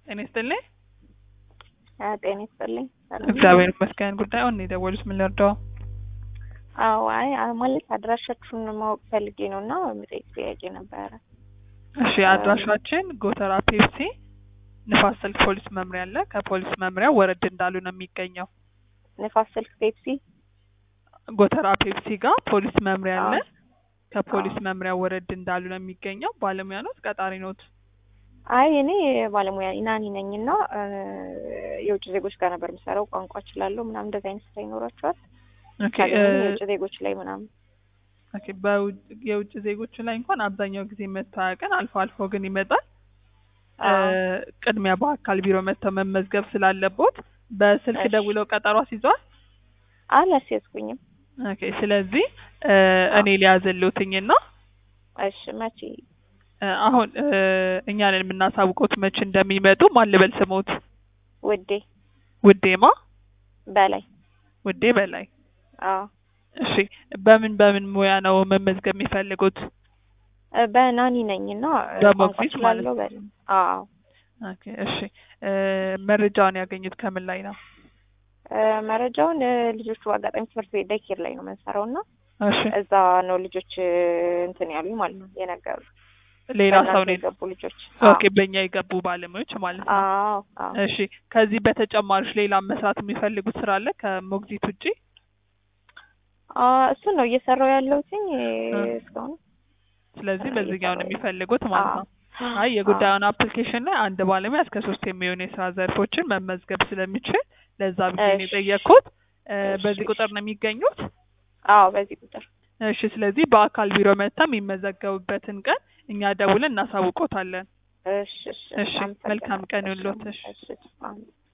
ጤና ይስጥልኝ። ጤና ይስጥልኝ። እግዚአብሔር ይመስገን። ጉዳዩን የደወሉት ምን ልርዳው? አዎ አይ ማለት አድራሻችሁን ማወቅ ፈልጌ ነው እና የምጠይቅ ጥያቄ ነበረ። እሺ አድራሻችን ጎተራ ፔፕሲ ንፋስ ስልክ ፖሊስ መምሪያ አለ። ከፖሊስ መምሪያ ወረድ እንዳሉ ነው የሚገኘው። ንፋስ ስልክ ፔፕሲ ጎተራ ፔፕሲ ጋር ፖሊስ መምሪያ አለ። አዎ። ከፖሊስ መምሪያ ወረድ እንዳሉ ነው የሚገኘው። ባለሙያ ኖት? ቀጣሪ ኖት? አይ እኔ ባለሙያ ናኒ ነኝ እና የውጭ ዜጎች ጋር ነበር የምሰራው። ቋንቋ እችላለሁ ምናምን እንደዚህ አይነት ስራ ይኖራቸዋል ኦኬ ካገኘን እ- የውጭ ዜጎች ላይ ምናምን ኦኬ በውጭ- የውጭ ዜጎች ላይ እንኳን አብዛኛው ጊዜ መጥቶ አያውቅም። አልፎ አልፎ ግን ይመጣል። እ፣ አዎ። ቅድሚያ በአካል ቢሮ መጥተው መመዝገብ ስላለቦት በስልክ እሺ። ደውለው ቀጠሮ አስይዘዋል። አላስያዝኩኝም። ኦኬ ስለዚህ እ፣ እኔ ሊያዘልውትኝና እሺ መቼ እ፣ አሁን እ፣ እኛ ነን የምናሳውቀውት መቼ እንደሚመጡ ማን ልበል ስሞት? ውዴ ውዴማ በላይ ውዴ በላይ። አዎ እሺ በምን በምን ሙያ ነው መመዝገብ የሚፈልጉት? እ፣ በናኒ ነኝ እና እ፣ በሞግዚት ቋንቋ ማለት እችላለሁ በል አዎ ኦኬ እሺ እ፣ መረጃውን ያገኙት ከምን ላይ ነው? እ፣ መረጃውን እ፣ ልጆቹ አጋጣሚ ትምህርት ቤት ዳይኬር ላይ ነው የምንሰራው እና እሺ እዛ ነው ልጆች እ፣ እንትን ያሉኝ ማለት ነው የነገሩ ሌላ ሰው ነው የገቡ ልጆች ኦኬ በእኛ የገቡ ባለሙያዎች ማለት ነው። አዎ አዎ እሺ ከዚህ በተጨማሪሽ ሌላ መስራት የሚፈልጉት ስራ አለ ከሞግዚት ውጪ? አዎ እሱን ነው እየሰራው ያለሁትኝ እ፣ እ። እስካሁን ስለዚህ እ፣ በዚህኛው ነው እየሰራሁ የሚፈልጉት ማለት ነው። አዎ አይ የጉዳዩን አፕሊኬሽን ላይ አንድ ባለሙያ እስከ ሶስት የሚሆኑ የስራ ዘርፎችን መመዝገብ ስለሚችል ለዛ ብዬ ነው እሺ። የጠየቅኩት። እ፣ እሺ፣ በዚህ እሺ። ቁጥር ነው የሚገኙት? አዎ በዚህ ቁጥር እሺ ስለዚህ በአካል ቢሮ መጥተው የሚመዘገቡበትን ቀን እኛ ደውለን እናሳውቆታለን። እሺ እሺ እሺ፣ አመሰግናለሁ። መልካም ቀን ይሁንልዎት። እሺ። እሺ አሜን።